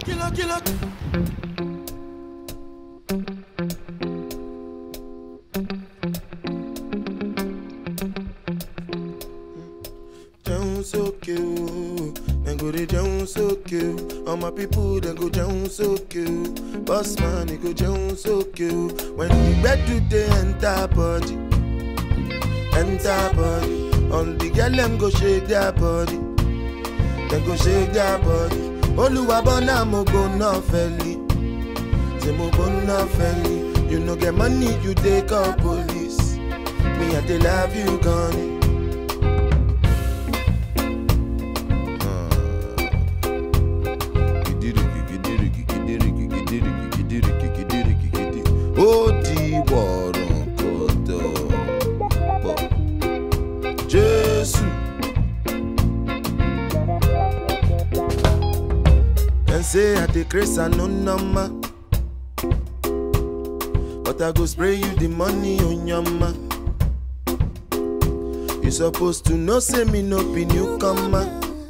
Killer, killer. Down so cute, then go they down so cute. All my people then go down so cute. Boss man, they go down so cute. When the bed do they enter body, enter body. All the girl them go shake their body, then go shake their body. Oluwa bona mo go no felly, say mo go no felly. You no get money, you take call police. Me I dey love you, gone. ó di wọ̀rọ̀kọ̀tọ̀ pọ̀ jésù. dem say i dey craze i no normal but i go spray you the money on your ma. you suppose to know say me no be newcomer.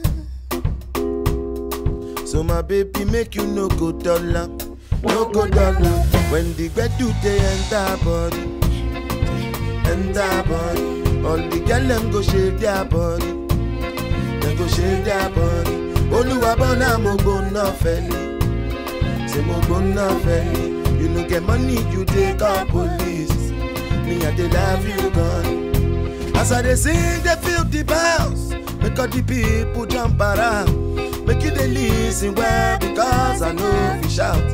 So my baby make you no go dollar, no go dollar. When the bed do they enter body, enter body. All the girl them go shake their body, they go shake their body. Oluwa bona mo go no felly, say mo go no felly. You no get money, you take call police. Me I dey love you gone. As I dey sing, they feel the bounce. Make all the people jump around. Make you dey listen well because I know if you shout.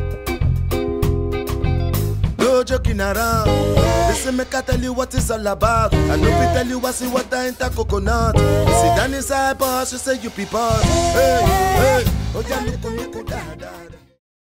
No joking around. Listen, make I tell you what it's all about. I know we tell you what's in water enter coconut. You sit down inside boss, you say you be boss. Hey, hey. Oh yeah, look